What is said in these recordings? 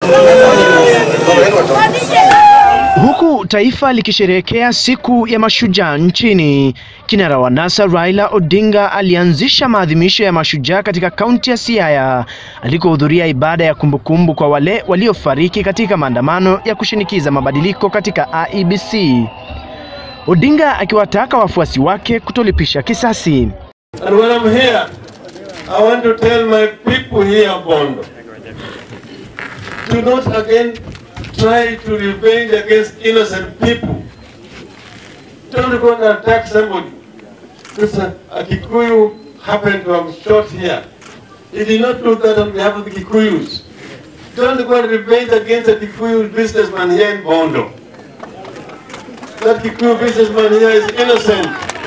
Huku taifa likisherehekea siku ya mashujaa nchini, kinara wa NASA Raila Odinga alianzisha maadhimisho ya mashujaa katika kaunti ya Siaya alikohudhuria ibada ya kumbukumbu kwa wale waliofariki katika maandamano ya kushinikiza mabadiliko katika IEBC. Odinga akiwataka wafuasi wake kutolipisha kisasi. And when I'm here, I want to tell my people here of Bondo, do not again try to revenge against innocent people. Don't go and attack somebody. This uh, a Kikuyu happened to have shot here. He did not do that on behalf of the Kikuyus. Don't go and revenge against a Kikuyu businessman here in Bondo. That Kikuyu businessman here is innocent.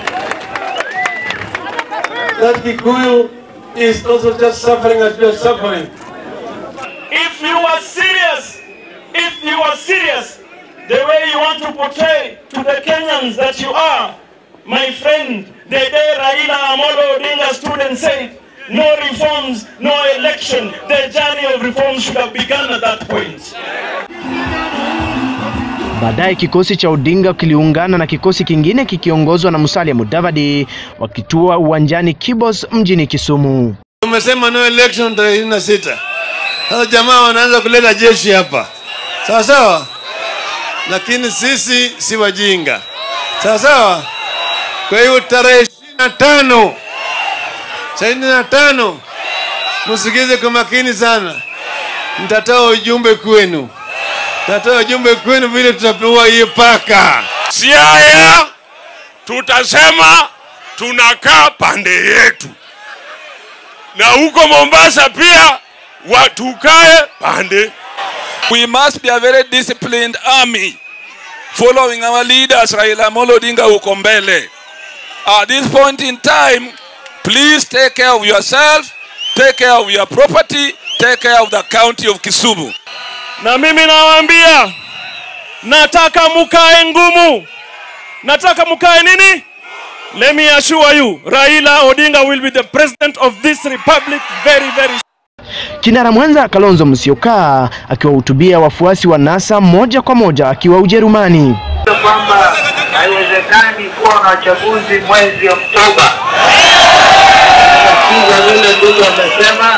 That Kikuyu is also just suffering as we are suffering. If you are serious, if you are serious, the way you want to portray to the Kenyans that you are, my friend, the day Raila Amolo Odinga stood and said, no reforms, no election, the journey of reforms should have begun at that point. Baadaye kikosi cha Odinga kiliungana na kikosi kingine kikiongozwa na Musalia Mudavadi wakitua uwanjani Kibos mjini Kisumu. Umesema no election tarehe ishirini na sita. Sasa jamaa wanaanza kuleta jeshi hapa, sawa sawa, lakini sisi si wajinga, sawa sawa. Kwa hiyo tarehe ishirini na tano ishirini na tano msikize kwa makini sana, nitatoa ujumbe kwenu, nitatoa ujumbe kwenu vile tutapewa hiyo paka. Siaya tutasema tunakaa pande yetu, na huko Mombasa pia watukae pande. We must be a very disciplined army following our leaders Raila Amolo Odinga huko mbele. At this point in time, please take care of yourself, take care of your property, take care of the county of Kisumu. Na mimi nawaambia, nataka mukae ngumu, nataka mukae nini? Let me assure you, Raila Odinga will be the president of this republic very very Kinara mwenza Kalonzo Musyoka akiwahutubia wafuasi wa NASA moja kwa moja akiwa Ujerumani. kwamba haiwezekani kuwa na uchaguzi mwezi Oktoba. Nasikiza vile ndugu amesema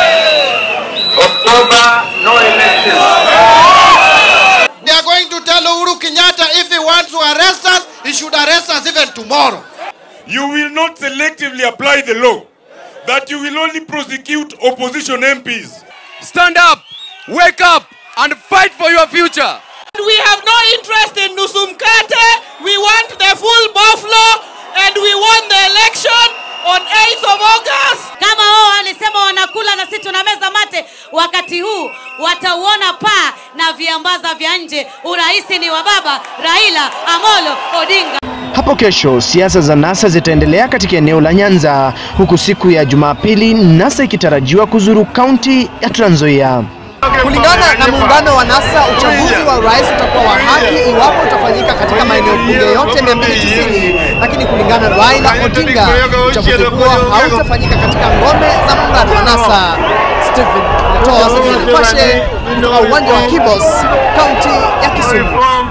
Oktoba no election. They are going to tell Uhuru Kenyatta if he wants to arrest us, he should arrest us even tomorrow. You will not selectively apply the law, that you will only prosecute opposition MPs. Stand up, wake up, and fight for your future. We have no interest in Nusumkate. We want the full buffalo and we want the election on 8th of August. Kama wao walisema wanakula na sisi tunameza mate, wakati huu watauona paa na viambaza vya nje. Urais ni wa baba Raila Amolo Odinga. Hapo kesho siasa za NASA zitaendelea katika eneo la Nyanza, huku siku ya Jumapili NASA ikitarajiwa kuzuru kaunti ya Trans Nzoia. Kulingana na muungano wa NASA, uchaguzi wa urais utakuwa wa haki iwapo utafanyika katika maeneo bunge yote 290, lakini kulingana na Raila Odinga, uchaguzi huo hautafanyika katika ngome za muungano wa NASA. Stephen Natoa, Nipashe, kutoka uwanja wa Kibos, kaunti ya Kisumu.